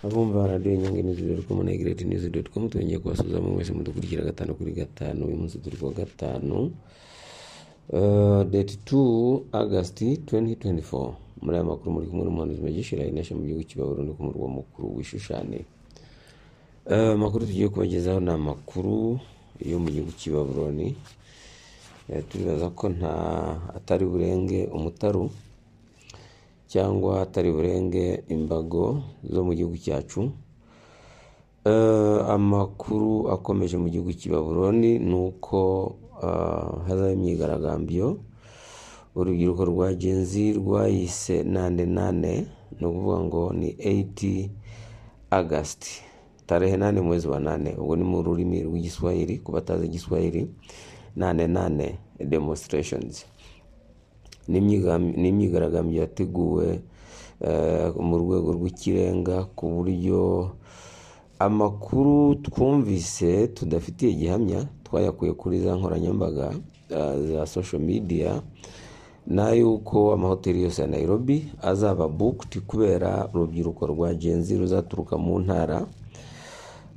abumva radiyo nyanganizi doti komu na egireti nizi doti komu twongeye kubasuhuza mwese mudukurikira gatanu kuri gatanu uyu munsi turi kuwa gatanu deti tu agasiti tuwenti tuwenti foru muri aya makuru muri kumwe n'umuhanuzi magishira inasha mu gihugu cya burundi ku murwa mukuru wishushane amakuru tugiye kubagezaho ni amakuru yo mu gihugu cy'i babuloni turibaza ko nta atari burenge umutaru cyangwa atari burenge imbago zo mu gihugu cyacu Eh, amakuru akomeje mu gihugu cy'i babuloni ni uko ah, hazaho imyigaragambyo urubyiruko rwa genzi rwayise nane nane ni ukuvuga ngo ni eyiti agasiti tarehe nane mu mwezi wa nane ubwo ni mu rurimi rw'igiswahili ku batazi igiswahili nane nane demonstrations ni imyiga- ni imyigaragambyo yateguwe eh, mu rwego rw'ikirenga ku buryo amakuru twumvise tudafitiye gihamya twayakuye kuri za nkoranyambaga eh, za social media n'ay'uko amahoteli yose ya nairobi azaba booked kubera urubyiruko rwa genzi ruzaturuka mu ntara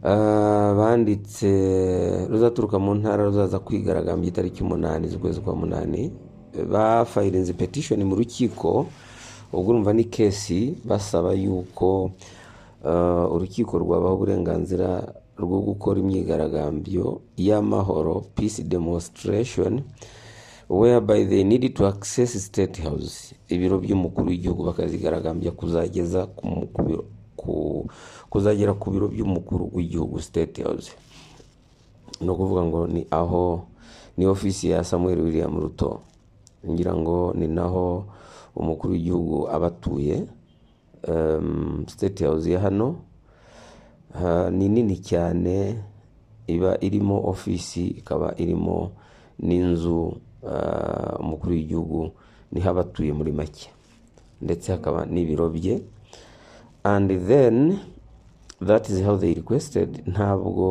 Ah, banditse ruzaturuka mu ntara ruzaza kwigaragambya itariki umunani z'ukwezi kwa munani bafayirinze petishoni mu rukiko ubwo urumva ni kesi basaba yuko ah, urukiko rwabaha uburenganzira rwo gukora imyigaragambyo y'amahoro peace demonstration whereby they need to access state house ibiro by'umukuru w'igihugu bakazigaragambya kuzageza ku mu- ku biro- ku- kuzagera ku biro by'umukuru w'igihugu state house ni ukuvuga ngo ni aho ni ofisi ya samuel william ruto ngira ngo ni naho umukuru w'igihugu aba atuye Em, state house ya hano ha- ni nini cyane iba irimo ofisi ikaba irimo n'inzu ah, umukuru w'igihugu niho aba atuye muri make ndetse hakaba n'ibiro bye and then that is how they requested ntabwo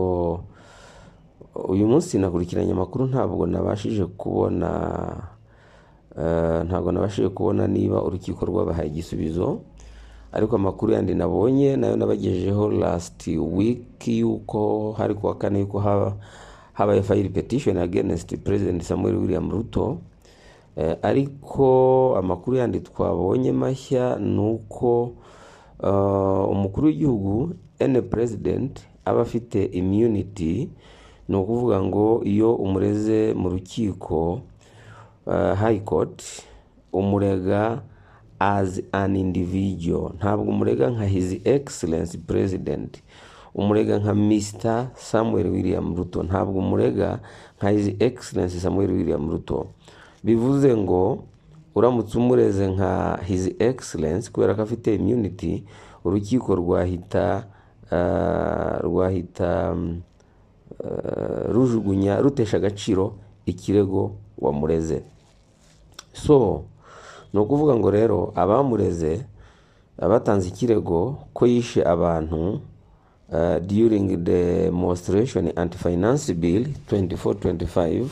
uyu munsi nakurikiranye amakuru ntabwo nabashije kubona eh, ntabwo nabashije kubona niba urukiko rwabahaye igisubizo ariko amakuru yandi nabonye nayo nabagejejeho last week yuko hari kuwa kane yuko haba habaye file petition against president samuel william ruto Eh, ariko amakuru yandi twabonye mashya ni uko eh, umukuru w'igihugu ene president aba afite immunity ni ukuvuga ngo iyo umureze mu rukiko eh, high court umurega as an individual ntabwo umurega nka his excellence president umurega nka mr samuel william ruto ntabwo umurega nka his excellence samuel william ruto bivuze ngo uramutse umureze nka his excellence kubera ko afite immunity urukiko rwahita ah, rwahita mm, ah, rujugunya rutesha agaciro ikirego wamureze so ni ukuvuga ngo rero abamureze abatanze ikirego ko yishe abantu uh, during the demonstration anti finance bill 2425 uh,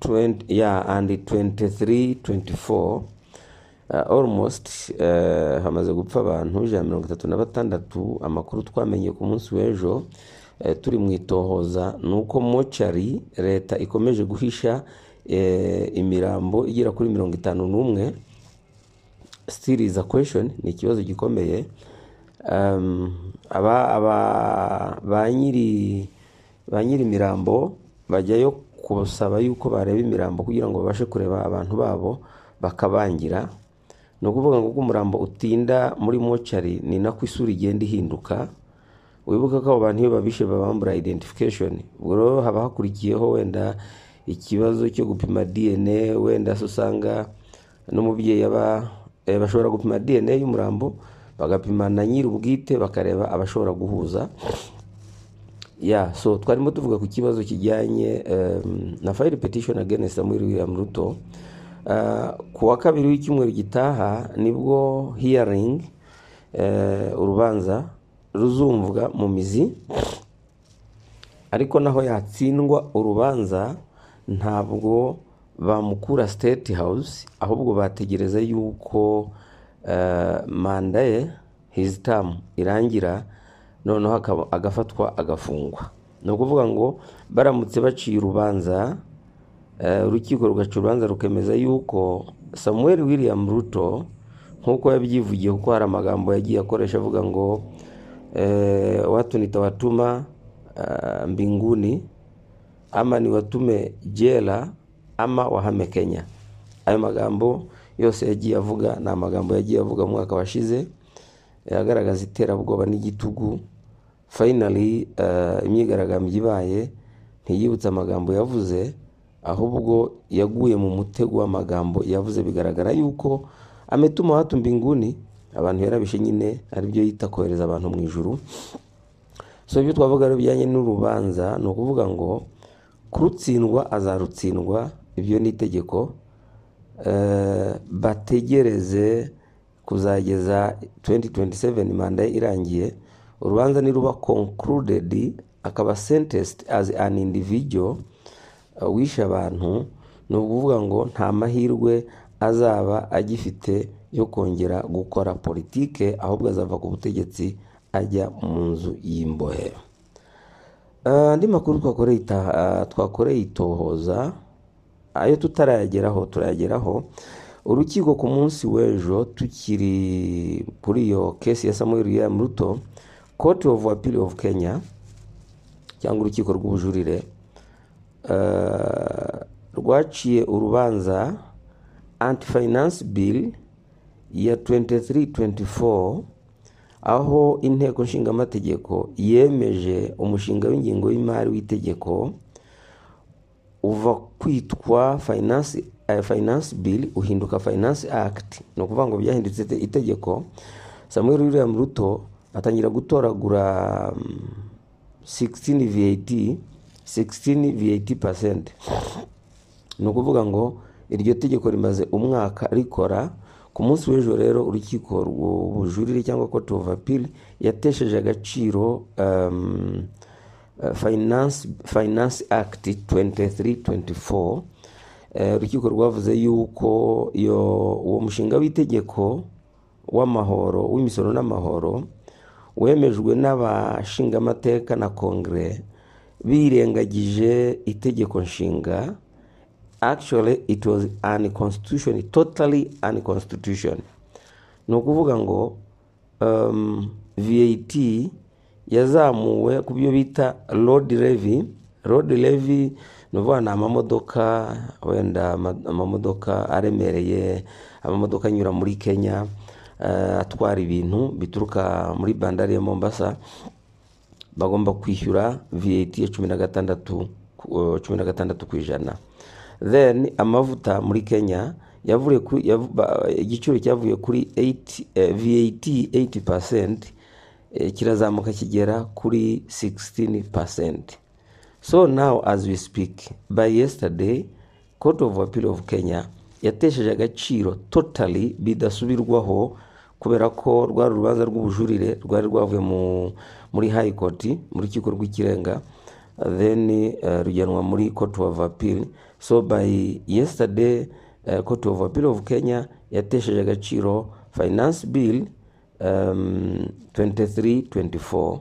20, yeah, and 2324 uh, almost uh, hamaze gupfa abantu ijana na mirongo itatu na batandatu amakuru twamenye ku munsi w'ejo uh, turi mu itohoza ni uko mochari leta ikomeje guhisha uh, imirambo igera kuri mirongo itanu n'umwe still is a question ni ikibazo gikomeye um, aba, aba, ba nyiri ba nyiri imirambo bajyayo kubasaba yuko bareba imirambo kugira ngo babashe kureba abantu babo bakabangira ni ukuvuga ngo uko umurambo utinda muri mochari ni nako isura igenda ihinduka wibuke ko abo bantu iyo babishe babambura identification ubwo rero haba hakurikiyeho wenda ikibazo cyo gupima dna wenda se usanga n'umubyeyi aba eh, bashobora gupima dna y'umurambo bagapima na nyiri ubwite bakareba abashobora guhuza ya so twarimo tuvuga ku kibazo kijyanye em, na file petition against Samuel William Ruto Eh, ku wa kabiri w'icyumweru gitaha nibwo hearing eh, urubanza ruzumvwa mu mizi ariko naho yatsindwa urubanza ntabwo bamukura state house ahubwo bategereza yuko eh, manda ye his term irangira noneho akaba agafatwa agafungwa ni ukuvuga ngo baramutse baciye urubanza eh, urukiko rugaca urubanza rukemeza yuko samuel william ruto nk'uko yabyivugiye kuko hari amagambo yagiye akoresha avuga ngo eh, watu nitawatuma ah, mbinguni ama niwatume jela ama wahame kenya ayo magambo yose yagiye avuga ni amagambo yagiye avuga mu mwaka washize eh, agaragaza iterabwoba n'igitugu finally eh, imyigaragambyo ibaye ntiyibutse amagambo yavuze ahubwo yaguye mu mutego w'amagambo yavuze bigaragara yuko ametuma watu mbinguni abantu yarabishe nyine aribyo yita kohereza abantu mu ijuru so ibyo twavuga rero bijyanye n'urubanza ni ukuvuga ngo kurutsindwa azarutsindwa ibyo ni itegeko Eh, bategereze kuzageza 2027 manda ye irangiye urubanza niruba concluded akaba sentenced as an individual eh, wishe abantu ni ukuvuga ngo nta mahirwe azaba agifite yo kongera gukora politike ahubwo azava ku butegetsi ajya mu nzu y'imbohe Eh, andi makuru twakoreye ita- ah, twakoreye itohoza ayo tutarayageraho turayageraho urukiko ku munsi w'ejo tukiri kuri iyo kesi ya samuel william ruto court of appeal of kenya cyangwa urukiko rw'ubujurire eh, rwaciye urubanza anti finance bill ya 2324 aho inteko nshingamategeko yemeje umushinga w'ingengo y'imari w'itegeko uva kwitwa finance, eh, finance bill uhinduka finance act ni ukuvuga ngo byahindutse ite- itegeko samuel william ruto atangira gutoragura mm, 16 vat 16 vat percent ni ukuvuga ngo iryo tegeko rimaze umwaka rikora ku munsi w'ejo rero urukiko rw'ubujurire cyangwa court of appeal yatesheje agaciro um, eh, finance, finance act 2324 Eh, urukiko rwavuze yuko iyo uwo mushinga w'itegeko w'amahoro w'imisoro n'amahoro wemejwe n'abashingamateka na kongere birengagije itegeko nshinga actually it was unconstitution totally unconstitution ni ukuvuga ngo um, vat yazamuwe ku byo bita road levy road levy ni ukuvuga ni amamodoka wenda ama- amamodoka aremereye amamodoka anyura muri kenya eh, atwara ibintu bituruka muri bandari ya mombasa bagomba kwishyura VAT ya cumi na gatandatu ku- cumi na gatandatu ku ijana then amavuta muri Kenya yavuye ku yav- ba- igiciro cyavuye kuri 8, eh, VAT 80% eh, kirazamuka kigera kuri 16% so now as we speak by yesterday court of appeal of kenya yatesheje agaciro totally bidasubirwaho kubera ko rwari urubanza rw'ubujurire rwari rwavuye mu- muri high court mu rukiko rw'ikirenga then eh, rujyanwa muri court of appeal so by yesterday eh, court of appeal of kenya yatesheje agaciro finance bill um, 2324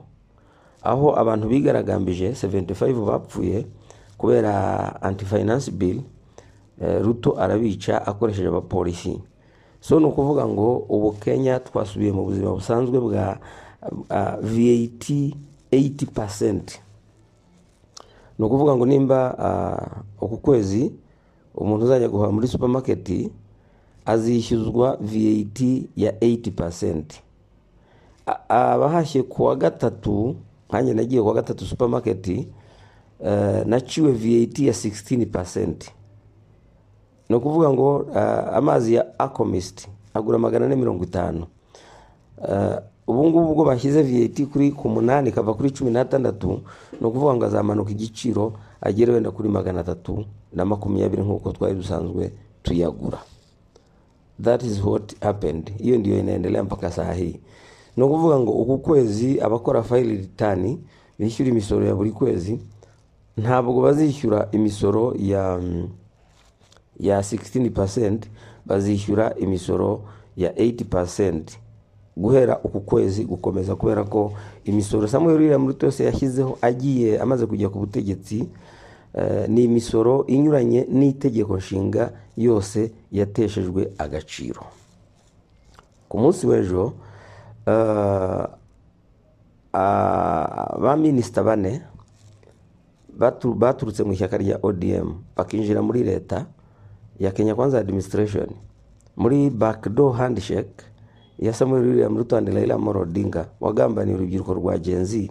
aho abantu bigaragambije 75 bapfuye kubera anti finance bill eh, ruto arabica akoresheje abapolisi so ni ukuvuga ngo ubu kenya twasubiye mu buzima busanzwe bwa ah, vat 80 ni ukuvuga ngo nimba ah, uku kwezi umuntu uzajya guhaha muri supermarket azishyuzwa vat ya 80 A- abahashye ku wa gatatu nkanjye nagiye ku wa gatatu supermarket eh, naciwe vat ya 16 ni ukuvuga ngo eh, amazi ya akomist agura magana ane mirongo itanu Eh, ubu ngubu ubwo bashyize vat kuri ku munani kava kuri cumi n'atandatu ni ukuvuga ngo azamanuka igiciro agere wenda kuri magana atatu na makumyabiri nk'uko twari dusanzwe tuyagura that is what happened hiyo ndio inaendelea mpaka saa hii ni ukuvuga ngo uku kwezi abakora file return bishyura imisoro ya buri kwezi ntabwo bazishyura imisoro ya mm, ya 16% bazishyura imisoro ya 8% guhera uku kwezi gukomeza kubera ko imisoro samuel william ruto yose yashyizeho agiye amaze kujya ku butegetsi eh, ni imisoro inyuranye n'itegeko nshinga yose yateshejwe agaciro ku munsi w'ejo eh, ah, ba minisita bane batu- baturutse mu ishyaka rya odm bakinjira muri leta ya kenya kwanza administration muri backdoor handshake ya samuel william ruto and raila amolo odinga wagambaniye urubyiruko rwa genzi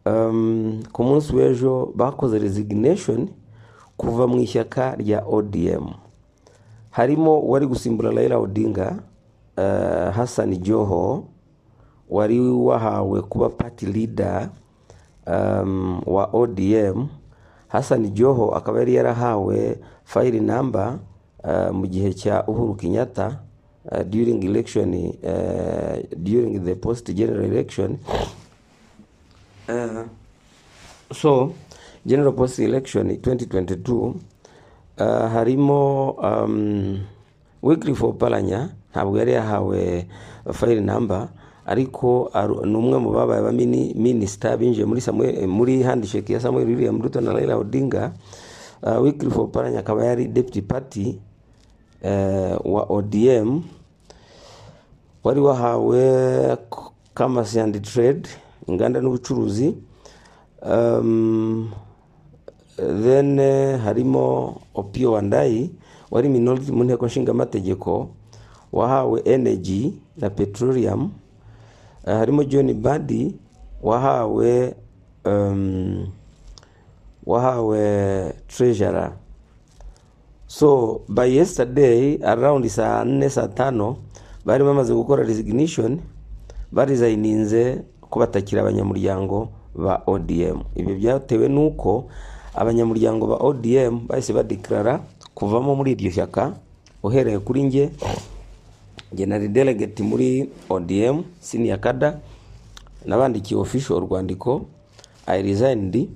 um, ku munsi w'ejo bakoze resignation kuva mu ishyaka rya odm harimo uwari gusimbura raila odinga uh, hassan joho wari wahawe kuba party leader um, wa odm hassan joho akaba yari yarahawe fayiri namba uh, mu gihe cya uhuru kenyatta uh, during election uh, during the post general election uh, so general post election 2022 uh, harimo um, wycliffe opalanya ntabwo yari yahawe fayiri namba ariko aru- ni umwe mu babaye ba mini- minisita binjiye muri Samuel- muri handshake ya samuel william ruto na raila odinga uh, wycliffe opalanya akaba yari deputy party uh, wa odm wari wahawe commerce and trade inganda n'ubucuruzi um, then eh, harimo opio wandayi wari minority mu nteko nshingamategeko wahawe energy na petroleum Eh, harimo john badi wahawe um, wahawe treasurer so by yesterday around saa nne saa tano bari bamaze gukora resignation barizayininze ko batakiri abanyamuryango ba odm ibyo byatewe n'uko abanyamuryango ba odm bahise badeklara kuvamo muri iryo shyaka uhereye kuri njye njye nari delegate muri odm senior kada nabandikiye official urwandiko i resigned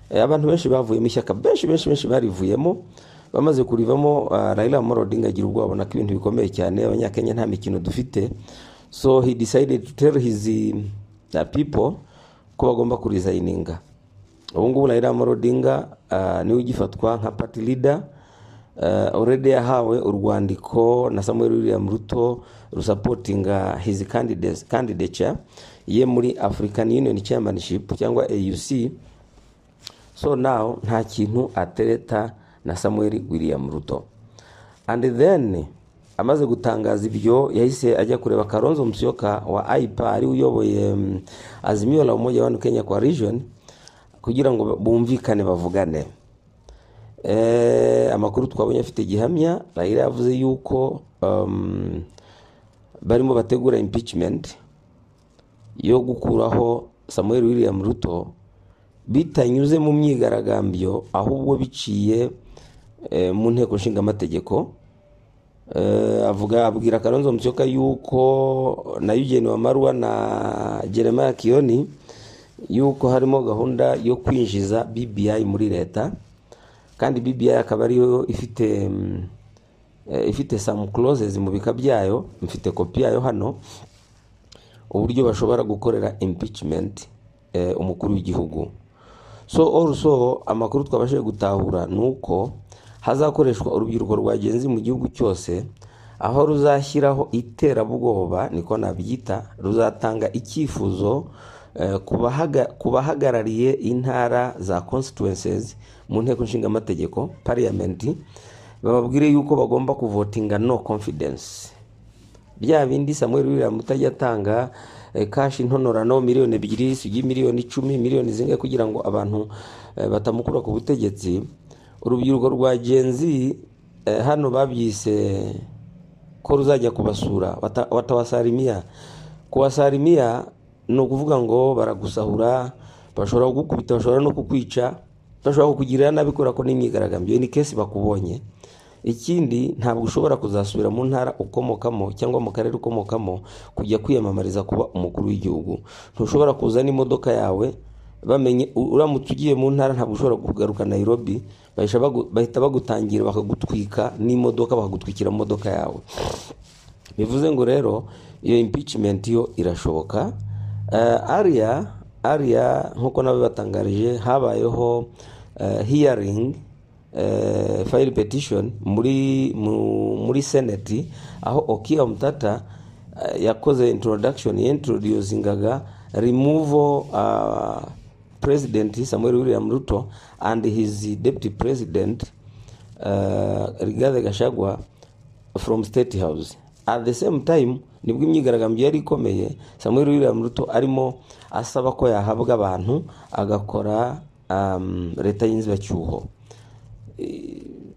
Eh, abantu benshi bavuyemo ishyaka benshi benshi benshi barivuyemo bamaze kurivamo uh, raila amolo odinga agira ubwoba abona ko ibintu bikomeye cyane abanyakenya nta mikino dufite so he decided to tell his uh, people ko bagomba kurizayininga ubu ngubu raila amolo odinga uh, niwe ugifatwa nka party leader uh, already yahawe urwandiko na samuel william ruto rusapotinga his candidates- candidature ye muri african union chairmanship cyangwa auc so now nta kintu atereta na samuel william ruto and then amaze gutangaza ibyo yahise ajya kureba karonzo musyoka wa aipa ari we uyoboye mm, azimio la umoja wanu kenya kwa region kugira ngo bumvikane bavugane Eh, amakuru twabonye afite gihamya raila yavuze yuko um, barimo bategura impeachment yo gukuraho samuel william ruto bitanyuze mu myigaragambyo ahubwo biciye eh, mu nteko nshingamategeko Eh, avuga abwira karonzo musyoka yuko na eugene wamaruwa na jeremiah kiyoni yuko harimo gahunda yo kwinjiza bbi muri leta kandi bbi akaba ariyo ifite mm, eh, ifite some clauses mu bika byayo mfite kopi yayo hano uburyo bashobora gukorera impeachment eh, umukuru w'igihugu so also amakuru twabashije gutahura ni uko hazakoreshwa urubyiruko rwa genzi mu gihugu cyose aho ruzashyiraho iterabwoba niko nabyita ruzatanga icyifuzo eh, ku bahaga- ku bahagarariye intara za constituencies mu nteko nshingamategeko parliament bababwire yuko bagomba kuvotinga no confidence bya bindi samuel william utajya atanga eh, kashi ntonorano miliyoni ebyiri sugi miliyoni icumi miliyoni zingahe kugira ngo abantu eh, batamukura ku butegetsi urubyiruko rwa genzi eh, hano babyise ko ruzajya kubasura wata- watawasarimia kuwasarimia ni ukuvuga ngo baragusahura bashobora kugukubita bashobora no kukwica bashobora kukugirira nabi kubera ko n'imyigaragambyo ni kesi bakubonye ikindi ntabwo ushobora kuzasubira mu ntara ukomokamo cyangwa mu karere ukomokamo kujya kwiyamamariza kuba umukuru w'igihugu ntushobora kuza n'imodoka yawe bamenye u- uramutse ugiye mu ntara ntabwo ushobora kugaruka nairobi bahita bagu- bahita bagutangira bakagutwika n'imodoka bakagutwikira mu modoka yawe bivuze ngo rero iyo impeachment yo irashoboka Eh, ariya ariya nk'uko nabo batangarije habayeho eh, hearing eh, file petition muri mu- muri senate aho okia mutata eh, yakoze introduction yintroducingaga removal uh, president samuel william ruto and his deputy president uh, rigathi gashagwa from state house at the same time nibwo imyigaragambyo yari ikomeye samuel william ruto arimo asaba ko yahabwa abantu agakora um, leta y'inzibacyuho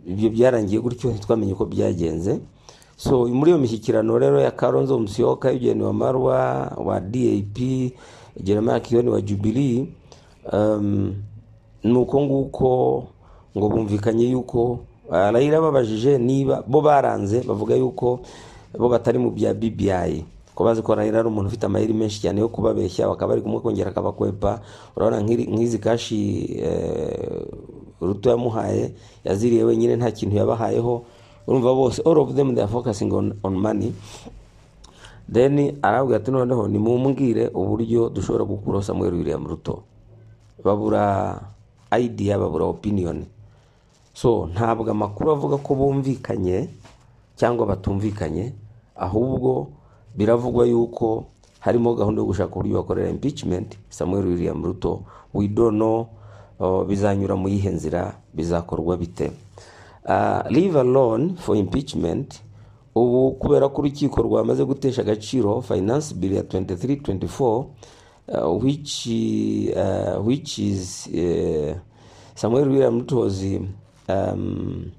ibyo byarangiye gutyo ntitwamenye uko byagenze so muri iyo mishyikirano rero ya karonzo musiyoka yugeni wa marwa wa dap jeremiah kiyoni wa jubilee um, ni uko nguko ngo bumvikanye yuko ah, Raila babajije niba bo baranze bavuga yuko bo batari mu bya BBI ko bazi ko Raila ari umuntu ufite amayeri menshi cyane yo kubabeshya bakaba bari kumwe kongera akabakwepa urabona nk'iri- nk'izi kashi eh, ruto yamuhaye yaziriye wenyine nta kintu yabahayeho urumva bose all of them they are focusing on, on money then arabwira ati noneho nimumbwire uburyo dushobora gukuraho samuel william ruto babura idea babura opinion so ntabwo amakuru avuga ko bumvikanye cyangwa batumvikanye ahubwo biravugwa yuko harimo gahunda yo gushaka uburyo bakorera impeachment samuel william ruto we don't know uh, bizanyura mu yihe nzira bizakorwa bite uh, leave alone for impeachment ubu kubera ko urukiko rwamaze gutesha agaciro finance bill ya 2324 uh, which, uh, which is uh, samuel william ruto was, um,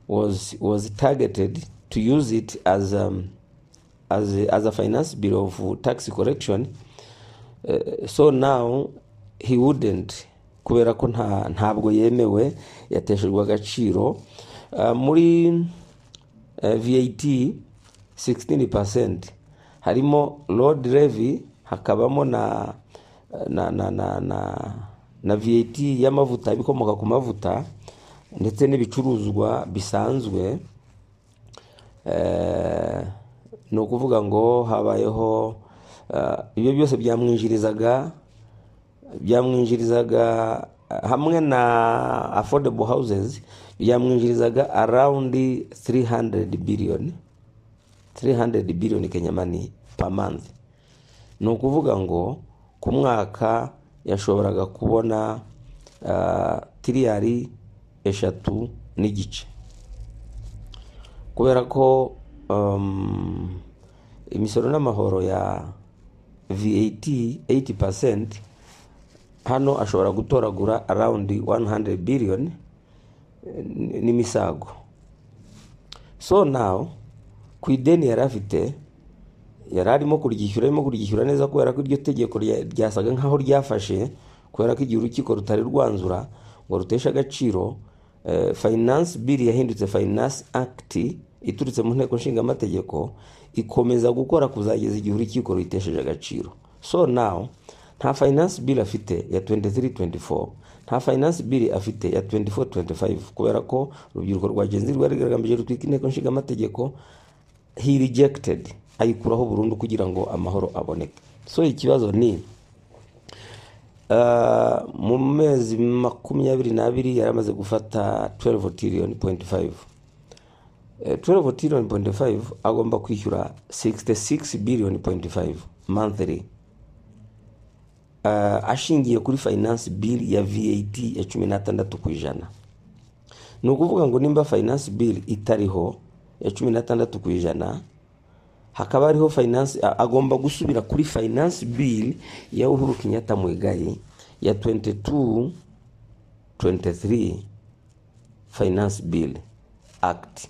was, was targeted to use it as, um, as, a- as a finance bill of tax correction Eh, so now he wouldn't kubera ko nta ntabwo yemewe yateshejwe agaciro Ah, muri eh, vat 16% harimo road levy hakabamo na na na na, na, na vat y'amavuta ibikomoka ku mavuta ndetse n'ibicuruzwa bisanzwe Eh, ni ukuvuga ngo habayeho eh, ibyo byose byamwinjirizaga byamwinjirizaga eh, hamwe na affordable houses byamwinjirizaga around 300 billion 300 billion Kenya money per month ni ukuvuga ngo ku mwaka yashoboraga kubona uh, tiriyari eshatu n'igice kubera ko um, imisoro n'amahoro ya vat 80% hano ashobora gutoragura around 100 billion eh, n- n'imisago so now ku ideni yari afite yari arimo kuryishyura arimo kuryishyura neza kubera ko iryo tegeko rya- ryasaga nkaho ryafashe kubera ko igihe urukiko rutari rwanzura ngo ruteshe agaciro eh, finance bill yahindutse finance act iturutse mu nteko nshingamategeko ikomeza gukora kuzageza igihe urukiko ruyitesheje agaciro so now nta finance bill afite ya 2324 nta finance bill afite ya 2425 kubera ko urubyiruko rwagenzi rwari rugaragambije rutwika inteko nshingamategeko he rejected ayikuraho burundu kugira ngo amahoro aboneke so ikibazo ni uh, mu mezi makumyabiri n'abiri yari amaze gufata 12 trillion point five Eh, 12 trillion point five agomba kwishyura 66 billion point five monthly uh, ashingiye kuri finance bill ya vat ya cumi n'atandatu ku ijana ni ukuvuga ngo nimba finance bill itariho ya cumi n'atandatu ku ijana hakaba hariho finance a- agomba gusubira kuri finance bill ya uhuru kenyatta mwegayi ya 22 23 finance bill act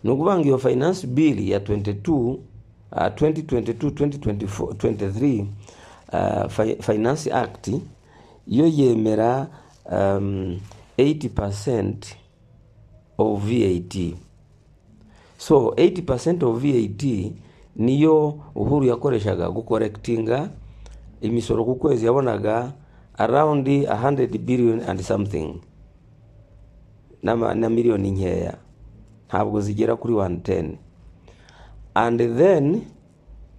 ni ukuvuga ngo iyo finance bill ya 22 ah, 2022 2024 23 ah, fi- finance act yo yemera um, 80% of vat so 80% of VAT niyo Uhuru yakoreshaga gukorektinga imisoro ku kwezi yabonaga around 100 billion and something na, na miliyoni nkeya ntabwo zigera kuri 110 and then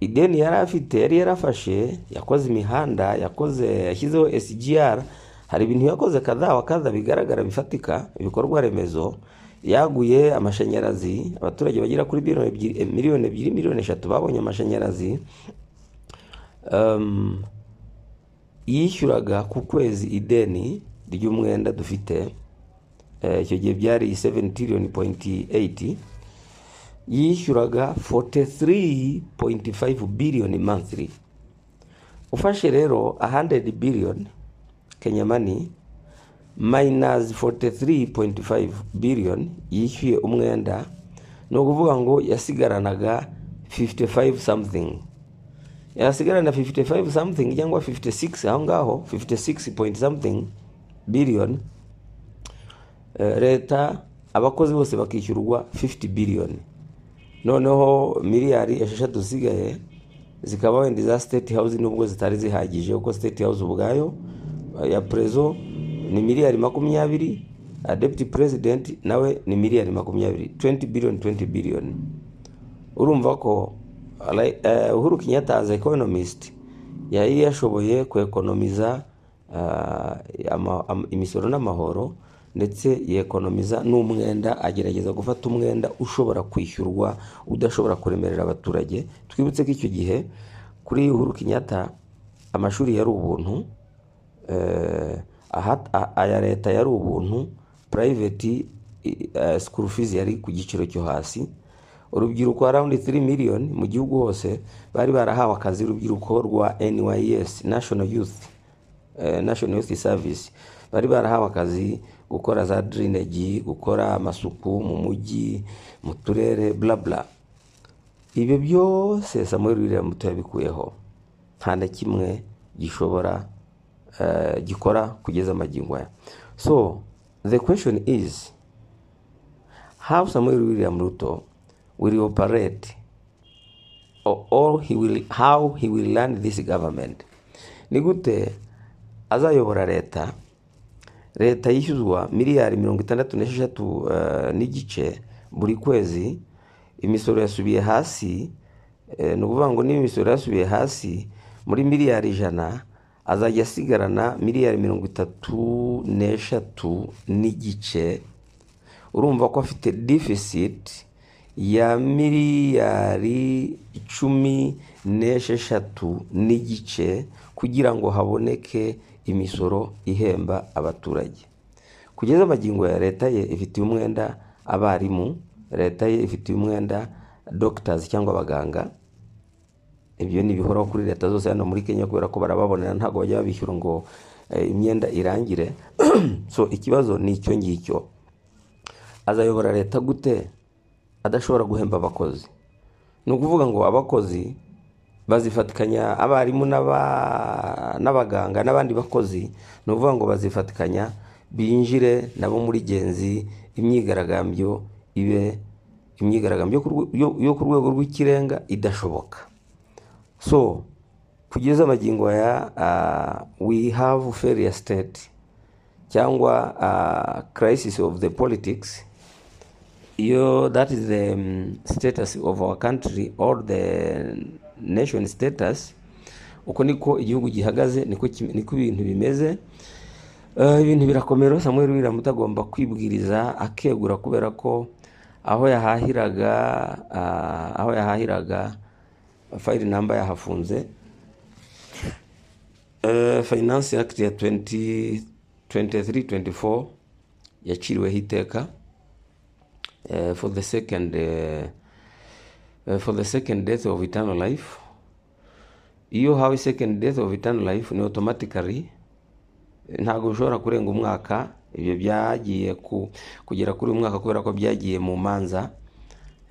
ideni yari afite yari yarafashe yakoze imihanda yakoze yashyizeho SGR hari ibintu yakoze kadha wa kadha bigaragara bifatika ibikorwa remezo yaguye amashanyarazi abaturage bagera kuri miliyoni ebyiri miliyoni ebyiri miliyoni eshatu babonye amashanyarazi Um, yishyuraga ku kwezi ideni ry'umwenda dufite Eh, icyo gihe byari 7 trillion point 80 yishyuraga 43.5 billion monthly ufashe rero 100 billion Kenya money minus 43.5 billion yishyuye umwenda ni ukuvuga ngo yasigaranaga 55 something yasigarana 55 something cyangwa 56 aho ngaho 56 point something billion Eh, leta abakozi bose bakishyurwa 50 billion noneho miliyari esheshatu zisigaye zikaba wenda iza state house nubwo zitari zihagije kuko state house ubwayo eh, ya prezo ni miliyari makumyabiri eh, deputy president nawe ni miliyari makumyabiri 20 billion 20 billion urumva ko ara- eh, uhuru kenyatta as economist yari yashoboye kwekonomiza ah, ama- am- imisoro n'amahoro ndetse yekonomiza n'umwenda agerageza gufata umwenda ushobora kwishyurwa udashobora kuremerera abaturage twibutse ko icyo gihe kuri uhuru kenyatta amashuri yari ubuntu eh, aha- a- aya leta yari ubuntu private i- eh, school fees yari ku giciro cyo hasi urubyiruko around 3 million mu gihugu hose bari barahawe akazi urubyiruko rwa NYS National Youth eh, National Youth Service bari barahawe akazi gukora za drainage gukora amasuku mu mujyi mu turere bla bla ibyo byose Samuel William Muto yabikuyeho nta na kimwe gishobora eh, gikora kugeza magingo aya so the question is how Samuel William Ruto will operate or, or he will, how he will run this government ni gute azayobora leta leta yishyuzwa miliyari mirongo itandatu n'esheshatu eh, n'igice buri kwezi imisoro yasubiye hasi eh, ni ukuvuga ngo niba imisoro yasubiye hasi muri miliyari ijana azajya asigarana miliyari mirongo itatu n'eshatu n'igice urumva ko afite deficit ya miliyari cumi n'esheshatu n'igice kugira ngo haboneke imisoro ihemba abaturage kugeza magingo ya leta ye ifitiye umwenda abarimu leta ye ifitiye umwenda doctors cyangwa abaganga ibyo ni ibihoraho kuri leta zose hano muri kenya kubera ko barababonera ntabwo bajya babishyura ngo eh, imyenda irangire so ikibazo ni icyo ngicyo azayobora leta gute adashobora guhemba abakozi ni ukuvuga ngo abakozi bazifatikanya abarimu n'aba- n'abaganga n'abandi bakozi ni ukuvuga ngo bazifatikanya binjire nabo muri genzi imyigaragambyo ibe imyigaragambyo yo ku rwe- yo- yo ku rwego rw'ikirenga idashoboka so kugeza magingo aya ah, we have failure state cyangwa uh, crisis of the politics iyo that is the um, status of our country or the nation status uko niko igihugu gihagaze niko kim- niko ibintu bimeze Eh, ibintu birakomera samuel william utagomba kwibwiriza akegura kubera ko aho yahahiraga ah, aho yahahiraga fayiri namba yahafunze Eh, finance act ya 2023-24 yaciriweho iteka eh, for the second eh, eh, for the second death of eternal life iyo hawe second death of eternal life ni automatically eh, ntabwo bishobora kurenga umwaka ibyo byagiye ku, kugera kuri uyu mwaka kubera ko byagiye mu manza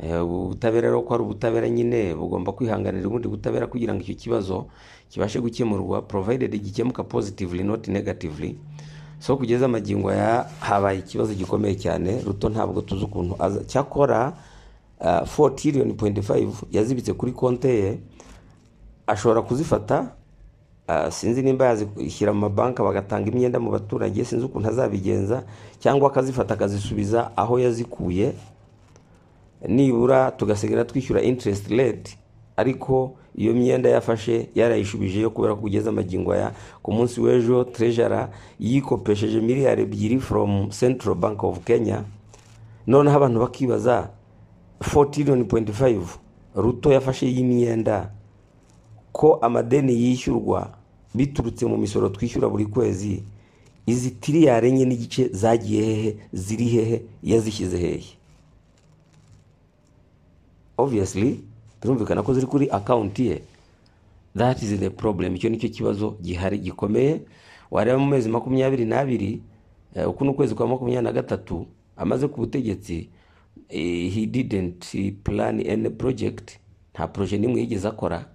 Eh, ubutabera rero ko ari ubutabera nyine bugomba kwihanganira ubundi butabera kugira ngo icyo kibazo kibashe gukemurwa provided gikemuka positively not negatively so kugeza amagingo ya habaye ikibazo gikomeye cyane ruto ntabwo tuzi ukuntu aza cyakora uh, 4 trillion point five yazibitse kuri konte ye ashobora kuzifata ah, sinzi nimba yazishyira mu mabanki bagatanga imyenda mu baturage sinzi ukuntu azabigenza cyangwa akazifata akazisubiza aho yazikuye nibura tugasigara twishyura interest rate ariko iyo myenda yafashe yarayishubije yo kubera ko ugeze amagingo aya ku munsi w'ejo trejara yikopesheje miliyari ebyiri from central bank of kenya noneho abantu bakibaza fotiriyoni poyinti fayive ruto yafashe y'imyenda ko amadeni yishyurwa biturutse mu misoro twishyura buri kwezi izi tiriyari enye n'igice zagiye hehe ziri hehe yazishyize hehe obviously birumvikana ko ziri kuri akawunti ye that is the problem icyo nicyo kibazo gihari gikomeye wareba mu mezi makumyabiri n'abiri eh, uku ni ukwezi kwa makumyabiri na gatatu amaze ku butegetsi eh, he didn't plan any project nta proje n'imwe yigeze akora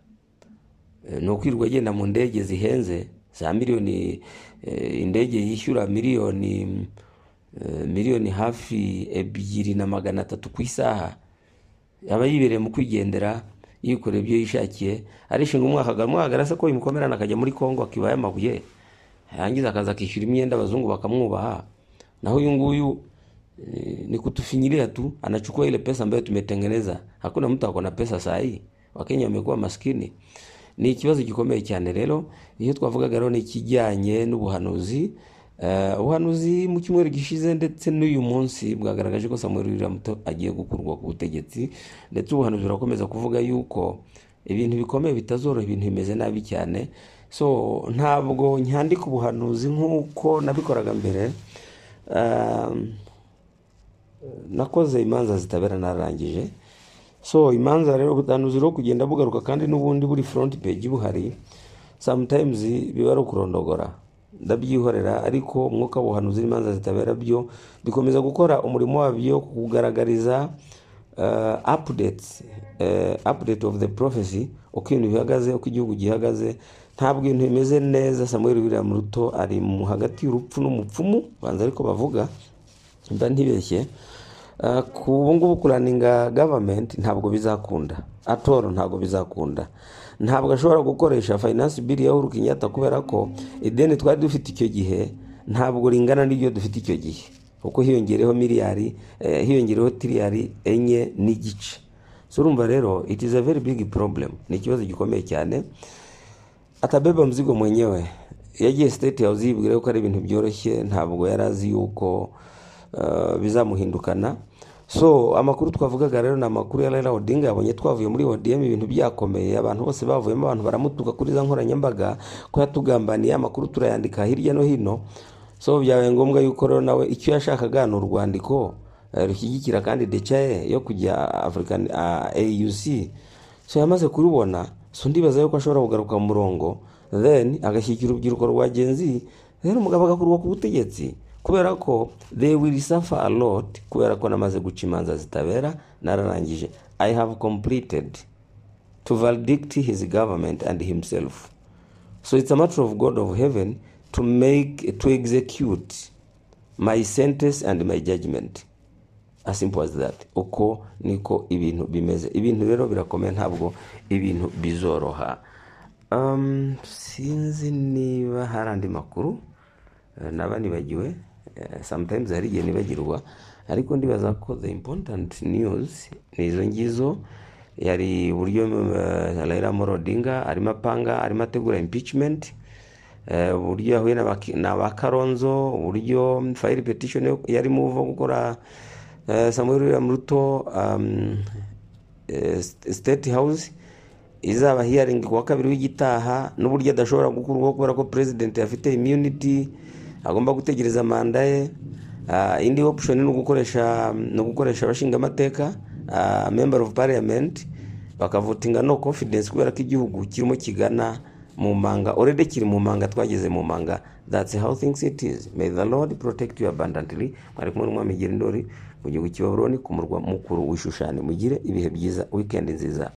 Eh, ni ukwirirwa agenda mu ndege zihenze za miliyoni eh, indege yishyura miliyoni eh, miliyoni hafi ebyiri na magana atatu ku isaha aba yibereye mu kwigendera yikorera ibyo yishakiye arishinga umwaka umwaka arasa ko bimukomerana akajya muri kongo akibaye amabuye yarangiza akaza akishyura imyenda abazungu bakamwubaha naho uyu nguyu eh, ni kutufinyilia tu anachukua ile pesa ambayo tumetengeneza hakuna mtu ako na pesa saa hii wakenya wamekuwa maskini ni ikibazo gikomeye cyane rero iyo twavugaga rero ni ikijyanye n'ubuhanuzi Eh, ubuhanuzi mu cyumweru gishize ndetse n'uyu munsi bwagaragaje ko samuel wiramuto agiye gukurwa ku butegetsi ndetse ubuhanuzi burakomeza kuvuga yuko ibintu bikomeye bitazoroha ibintu bimeze nabi cyane so ntabwo nyandika ubuhanuzi nk'uko nabikoraga mbere Um, nakoze imanza zitabera narangije so imanza rero ubutanuzi rwo kugenda bugaruka kandi n'ubundi buri front page buhari sometimes biba ari ukurondogora ndabyihorera ariko umwuka w'ubuhanuzi n'imanza zitabera byo bikomeza gukora umurimo wabyo kugaragariza uh, updates uh, update of the prophecy uko ibintu bihagaze uko igihugu gihagaze ntabwo ibintu bimeze neza samuel william ruto ari mu hagati y'urupfu n'umupfumu banza ariko bavuga mba ntibeshye Uh, ku ubu ngubu kuraninga gavamenti ntabwo bizakunda atoro ntabwo bizakunda ntabwo ashobora gukoresha fayinansi biri ya uhuru kenyatta kubera ko ideni twari dufite icyo gihe ntabwo ringana n'iryo dufite icyo gihe kuko hiyongereho miliyari eh, hiyongereho tiriyari enye n'igice so urumva rero it is a very big problem ni ikibazo gikomeye cyane atabeba mzigo mwenyewe yagiye state house yibwira yuko ari ibintu byoroshye ntabwo yari azi yuko uh, bizamuhindukana so amakuru twavugaga rero ni amakuru ya Raila Odinga yabonye twavuye muri ODM ibintu byakomeye abantu bose bavuyemo abantu baramutuka kuri za nkoranyambaga ko yatugambaniye amakuru turayandika hirya no hino so byabaye ngombwa yuko rero nawe icyo yashakaga ni urwandiko eh, rushyigikira kandi decaye yo kujya African ah, AUC so yamaze kurubona so ndibaza yuko ashobora kugaruka mu murongo then agashyigikira urubyiruko rwa genzi rero umugabo agakurwa ku butegetsi kubera ko they will suffer a lot kubera ko namaze guca imanza zitabera nararangije i have completed to valdict his government and himself so it's a matter of god of heaven to make to execute my sentence and my judgment as simple as that uko niko ibintu bimeze ibintu rero birakomeye ntabwo ibintu bizoroha um, sinzi niba hari andi makuru eh, naba nibagiwe eh, sometimes hari igihe nibagirwa ariko ndibaza ko the important news ni izo ngizo yari uburyo eh, Raila Amolo Odinga arimo apanga arimo ategura impeachment Eh, uburyo yahuye n'abaki- n'aba karonzo uburyo fayiri petishoni yari muva gukora eh, samuel william ruto um, eh, st- state house izaba hearing ku wa kabiri w'igitaha n'uburyo adashobora gukurwaho kubera ko president afite immunity agomba gutegereza manda ye Ah, indi option ni ugukoresha ni ugukoresha abashingamateka ah, member of parliament bakavutinga no confidence kubera ko igihugu kirimo kigana mu manga already kiri mu manga twageze mu manga that's how things it is may the lord protect you abundantly mwari kumwe n'umwami Girindori mu gihugu cy'i Babuloni ku murwa mukuru w'ishushani mugire ibihe byiza weekend nziza